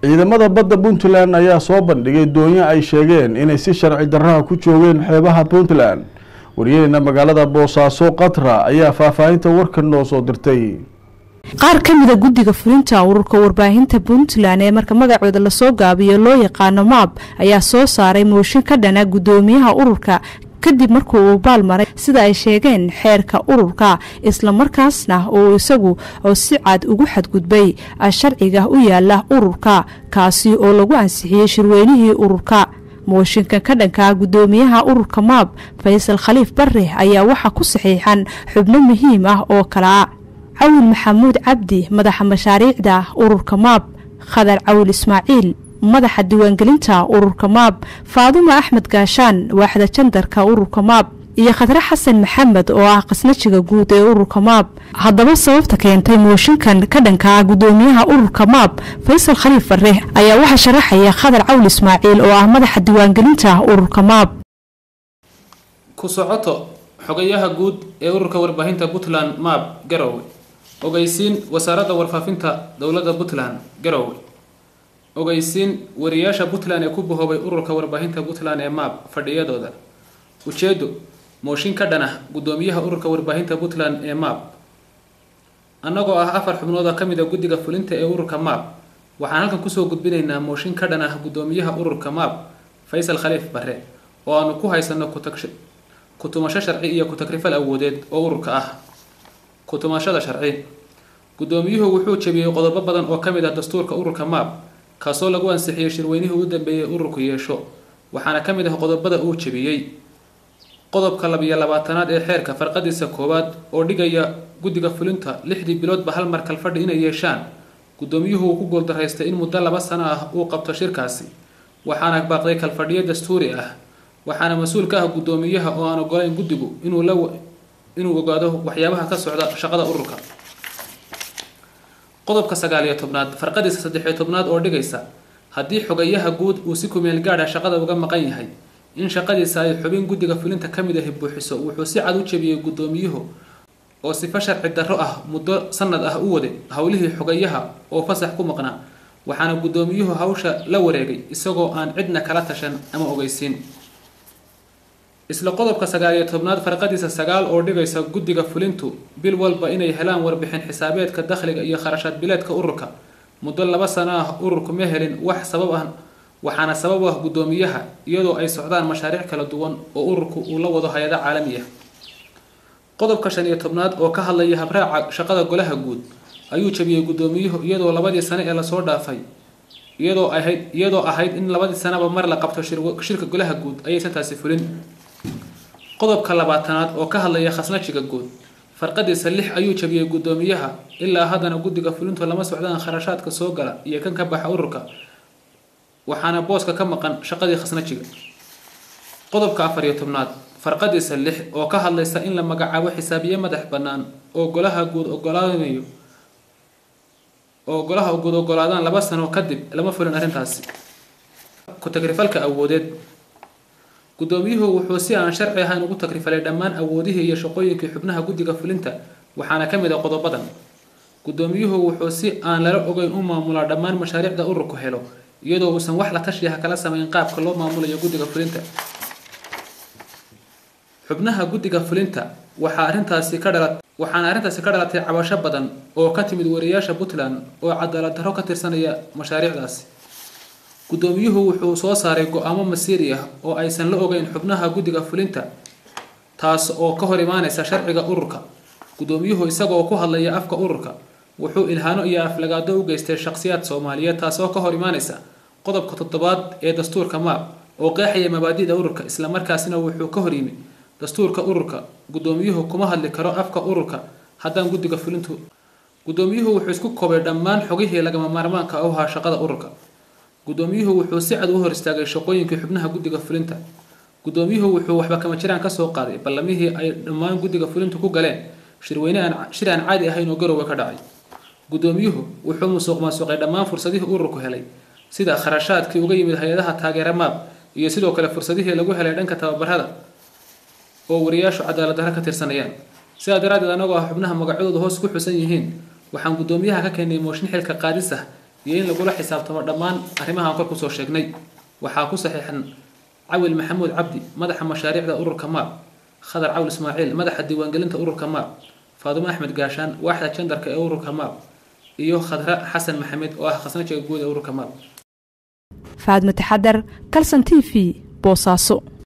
ciidamada badda puntland ayaa soo bandhigay doonyo ay sheegeen inay si sharci darraha ku joogeen xeebaha puntland wariyaheena magaalada boosaaso qatra ayaa faahfaahinta warkan noo soo dirtay qaar ka mida guddiga fulinta ururka warbaahinta puntland ee marka magacooda lasoo gaabiyo loo yaqaano maab ayaa soo saaray mooshin ka dhana guddoomiyaha ururka kadib markuu uu baalmaray sida ay sheegeen xeerka ururka islamarkaasna uu isagu oo si cad ugu xadgudbay sharciga u yaala ururka kaasi oo lagu ansixiyey shirweynihii ururka mooshinka ka dhanka guddoomiyaha ururka maab faysal khaliif bare ayaa waxaa ku saxiixan xubno muhiim ah oo kalea cawil maxamuud cabdi madaxa mashaariicda ururka maab khadar cawil ismaaciil madaxa diiwaangelinta ururka maab faadumo axmed gaashaan waaxda jandarka ururka maab iyo khadre xasan maxamed oo ah qasnajiga guud ee ururka maab haddaba sababta keentay mooshinkan ka dhanka guddoomiyaha ururka maab faysal khaliif bare ayaa waxaa sharaxaya khadar cawl ismaaciil oo ah madaxa diiwaangelinta ururka maab ku socoto xogayaha guud ee ururka warbaahinta puntland maab garowe ogeysiin wasaaradda warfaafinta dowladda puntland garowe ogeysiin wariyaasha puntland ee ku bahoobay ururka warbaahinta puntland ee maab fadhiyadooda ujeedo mooshin ka dhan ah guddoomiyaha ururka warbaahinta puntland ee maab annagoo ah afar xubnood oo ka mid a guddiga fulinta ee ururka maab waxaan halkan kusoo gudbinaynaa mooshin ka dhan ah guddoomiyaha ururka maab faysal khaliif bare oo aanu ku haysano ku-tumasho sharci iyo ku-takrifal awoodeed oo ururka ah ku-tumashada sharci guddoomiyuhu wuxuu jebiyey qodobo badan oo ka mid ah dastuurka ururka maab kaasoo lagu ansixiyey shirweynihii u dambeeyey ururku yeesho waxaana ka mid ah qodobada uu jebiyey qodobka labiyo labaatanaad ee xeerka farqadiisa koowaad oo dhigaya guddiga fulinta lixdii biloodba hal mar kalfadhi inay yeeshaan guddoomiyuhu uu ku guuldaraystay in muddo laba sano ah uu qabto shirkaasi waxaana baaqday kalfadhiyo dastuuri ah waxaana mas-uul ka ah guddoomiyaha oo aan ogolayn guddigu inuu la inuu ogaado waxyaabaha ka socda shaqada ururka qodobka sagaaliyo tobnaad farqadiisa saddexiyo tobnaad oo dhigaysa haddii xogayaha guud uu si kumeel gaadha shaqada uga maqan yahay in shaqadiisa ay xubin guddiga fulinta ka mid ahi buuxiso wuxuu si cad u jebiyey guddoomiyuhu oo sifo sharci darro ah muddo sanad ah u waday howlihii xogayaha oo fasax ku maqnaa waxaana guddoomiyuhu hawsha la wareegay isagoo aan cidna kala tashan ama ogeysiin isla qodobka sagaaliyo tobnaad farqadiisa sagaal oo dhigaysa guddiga fulintu bil walba inay helaan warbixin xisaabeedka dakhliga iyo kharashaad bileedka ururka muddo laba sano ah ururku ma helin wax sabab ah waxaana sabab ah guddoomiyaha iyadoo ay socdaan mashaariic kala duwan oo ururku uu la wado hay-ada caalami ah qodobka shan iyo tobnaad oo ka hadlaya habraaca shaqada golaha guud ayuu jabiyey guddoomiyuhu iyadoo labadii sano ee lasoo dhaafay iyadoo ahayd iyadoo ahayd in labadii sanaba mar la qabto shirka golaha guud ayaysan taasi fulin qodobka labaatanaad oo ka hadlaya khasnajiga guud farqadiisa lix ayuu jabiyey guddoomiyaha ilaa haddana guddiga fulintu lama socdaan kharashaadka soo gala iyo kan ka baxa ururka waxaana booska ka maqan shaqadii khasnajiga qodobka afar iyo tobnaad farqadiisa lix oo ka hadlaysa in la magacaabo xisaabiye madax bannaan oo golaha guud ogolaanayo oo golaha guud ogolaadaan laba sano kadib lama fulin arrintaasi ku-tagrifalka awoodeed guddoomiyuhu wuxuu si aan sharci ahayn ugu tagrifalay dhammaan awoodihii iyo shaqooyinkii xubnaha guddiga fulinta waxaana ka mid a qodobadan guddoomiyuhu wuxuu si aan lala ogeyn u maamulaa dhammaan mashaariicda ururku helo iyadoo uusan wax la tashiyaha kala samayn qaabka loo maamulayo guddiga fulinta xubnaha guddiga fulinta waxaa arrintaasi ka dhala waxaana arrintaasi ka dhalatay cabasho badan oo ka timid wariyaasha puntland oo cadaalad darro ka tirsanaya mashaariicdaasi guddoomiyuhu wuxuu soo saaray go-aamo masiiri ah oo aysan la ogeyn xubnaha guddiga fulinta taas oo ka hor imaanaysa sharciga ururka guddoomiyuhu isagoo ku hadlaya afka ururka wuxuu ilhaano iyo aflagaado u geystay shaqsiyaad soomaaliyeed taasoo ka hor imaanaysa qodobka toddobaad ee dastuurka maab oo qeexaya mabaadi'da ururka islamarkaasina wuxuu ka hor yimi dastuurka ururka guddoomiyuhu kuma hadli karo afka ururka haddaan guddiga fulintu guddoomiyuhu wuxuu isku koobay dhammaan xogihii lagama maarmaanka u ahaa shaqada ururka guddoomiyuhu wuxuu si cad u hor istaagay shaqooyinkii xubnaha guddiga fulinta guddoomiyuhu wuxuu waxba kama jiraan kasoo qaaday ballamihii ay dhammaan guddiga fulintu ku galeen shirweyne aan shir aan caadi ahayn oo garowe ka dhacay guddoomiyuhu wuxuu musuq maasuqay dhammaan fursadihii ururku helay sida kharashaadkii uga yimid hay-adaha taageera maab iyo sidoo kale fursadihii lagu helay dhanka tababarada oo wariyaashu cadaalad darro ka tirsanayaan sidaa daraaddeed anagoo ah xubnaha magacyadooda hoos ku xusan yihiin waxaan guddoomiyaha ka keenay mooshin xilka qaadis ah iyo in lagula xisaabtamo dhammaan arrimahaan kor kusoo sheegnay waxaa ku saxiixan cawil maxamuud cabdi madaxa mashaariicda ururka maab khadar cawl ismaaciil madaxa diiwaangelinta ururka maab faadumo axmed gaashaan waaxda jandarka ee ururka maab iyo khadra xasan maxamed oo ah khasnajiga guud ee ururka maab faadmo taxadar kalson t v boosaaso